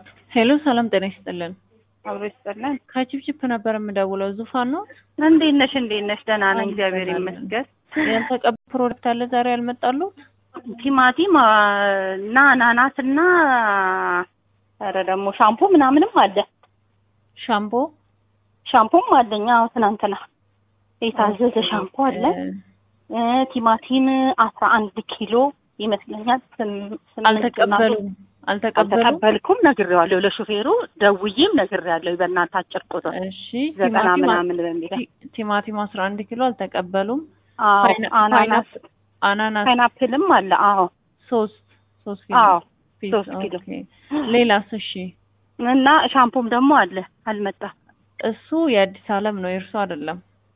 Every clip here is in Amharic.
ሄሎ ሰላም ጤና ይስጥልን። አብሮ ይስጥልን። ከቺፕቺፕ ነበር የምደውለው። ዙፋን ነው? እንዴት ነሽ? እንዴት ነሽ? ደህና ነኝ፣ አዎ፣ እግዚአብሔር ደህና ነኝ። ይመስገን። ያልተቀባ ፕሮዳክት አለ ዛሬ ያልመጣሉ? ቲማቲም አ፣ እና አናናስ እና ኧረ ደግሞ ሻምፖ ምናምንም አለ። ሻምፖ ሻምፖም አለኝ። አዎ ትናንትና የታዘዘ ሻምፖ አለ። እ፣ ቲማቲም አስራ አንድ ኪሎ ይመስለኛል። ስም- ስምንት አልተቀበሉም አልተቀበሉም። አልተቀበልኩም ነግሬዋለሁ። ለሹፌሩ ደውዬም ነግሬዋለሁ። በእናትህ አጭር ቁጥር እሺ ዘጠና ቲማቲም ምናምን በሚለው ቲ- ቲማቲም አስራ አንድ ኪሎ አልተቀበሉም። አዎ ፓይና- አናናስ ፓይናፕ- አናናስ ፓይናፕልም አለ። አዎ ሶስት ሶስት ኪሎ አዎ ፒስ፣ ሶስት ኪሎ ኦኬ። ሌላስ? እሺ እና ሻምፖም ደግሞ አለ አልመጣም። እሱ የአዲስ አለም ነው የእርሱ አይደለም።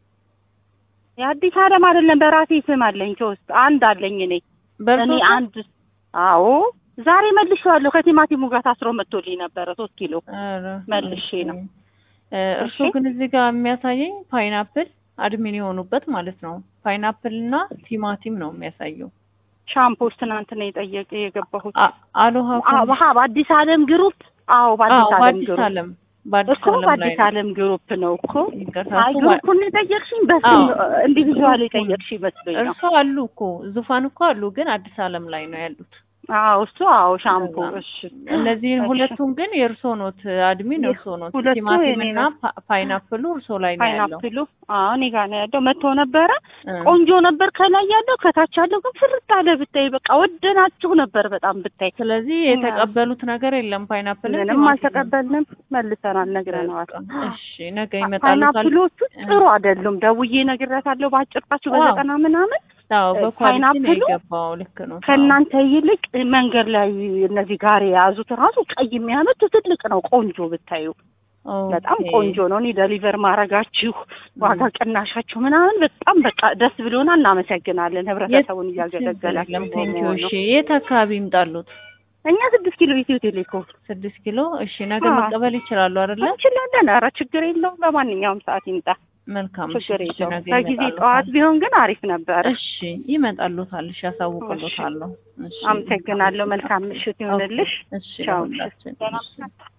የአዲስ አለም አይደለም በራሴ ስም አለኝ። ሶስት አንድ አለኝ እኔ በእርሶ እኔ አንድ አዎ ዛሬ መልሼዋለሁ። ከቲማቲሙ ጋር ታስሮ መጥቶልኝ ነበረ ሶስት ኪሎ ኧረ፣ መልሼ ነው። እ፣ እርሱ እሺ። ግን እዚህ ጋር የሚያሳየኝ ፓይናፕል አድሚን የሆኑበት ማለት ነው። ፓይናፕል እና ቲማቲም ነው የሚያሳየው። ሻምፖስ ትናንትና የጠየቀ የገባሁት አ- አሎሃ አዎ በሀ በአዲስ አለም ግሩፕ አዎ በአዲስ አዎ፣ አለም በአዲስ ግሩፕ አለም በአዲስ እኮ አለም ላይ በአዲስ ነው። አለም ግሩፕ ነው እኮ ይቅርታ፣ አይ እሱ ባ- ግሩፑን የጠየቅሽኝ በስም አዎ። ኢንዲቪዥዋል የጠየቅሽ ይመስለኝ ነው። እርሱ አሉ እኮ ዙፋን እኮ አሉ፣ ግን አዲስ አለም ላይ ነው ያሉት። አዎ እሱ አዎ ሻምፖ እንደዛ ነው። እሺ እነዚህን እሺ። ሁለቱን ግን የእርሶ ኖት፣ አድሚን የ- እርሶ ኖት። ሁለቱ ቲማቲም የኔ እና ነው። ፓ- ፓይናፕሉ እርሶ ላይ ነው ያለው። ፓይናፕሉ አዎ እኔ ጋር ነው ያለው። መጥቶ ነበረ እ። ቆንጆ ነበር ከላይ ያለው ከታች ያለው ግን ፍርጥ አለ ብታይ በቃ ወደናችሁ ነበር በጣም ብታይ ስለዚህ የተቀበሉት ነገር የለም። ፓይናፕል ምንም አልተቀበልንም መልሰናል ነግረነዋል እሺ ነገ ይመጣሉ። ፓይናፕሎቹ ጥሩ አይደሉም ደውዬ ነግሬያታለሁ በአጭርጣችሁ ዋው። በዘጠና ምናምን አዎ በኳሊቲ ነው ፓይናፕሉ የገባው። ልክ ነው። ከእናንተ ይልቅ መንገድ ላይ እነዚህ ጋር የያዙት ራሱ ቀይ የሚያመት ትልቅ ነው ቆንጆ ብታዩ አዎ። በጣም ኦኬ። ቆንጆ ነው። እኔ ደሊቨር ማድረጋችሁ ዋጋ ቅናሻችሁ ምናምን በጣም በቃ ደስ ብሎና እናመሰግናለን። ህብረተሰቡን እያገለገላችሁ የለም ቴንኪዩ። በመሆኑ እሺ የት አካባቢ ይምጣሉት? እኛ ስድስት ኪሎ ኢትዮ ቴሌኮም ስድስት ኪሎ። እሺ ነገ አዎ። መቀበል ይችላሉ አይደለ? እንችላለን። ኧረ ችግር የለውም። በማንኛውም ሰዓት ይምጣ፣ መልካም። እሺ ችግር እሺ፣ የለውም። ነገ ከጊዜ ይመጣሉታል። ጠዋት ቢሆን ግን አሪፍ ነበረ። እሺ ይመጣሉታል። እሺ ያሳውቅሎታለሁ። እሺ አመሰግናለሁ። መልካም ምሽት ይሁንልሽ። እሺ ቻው። ለሁላችን። ደህና እሺ ነሽ?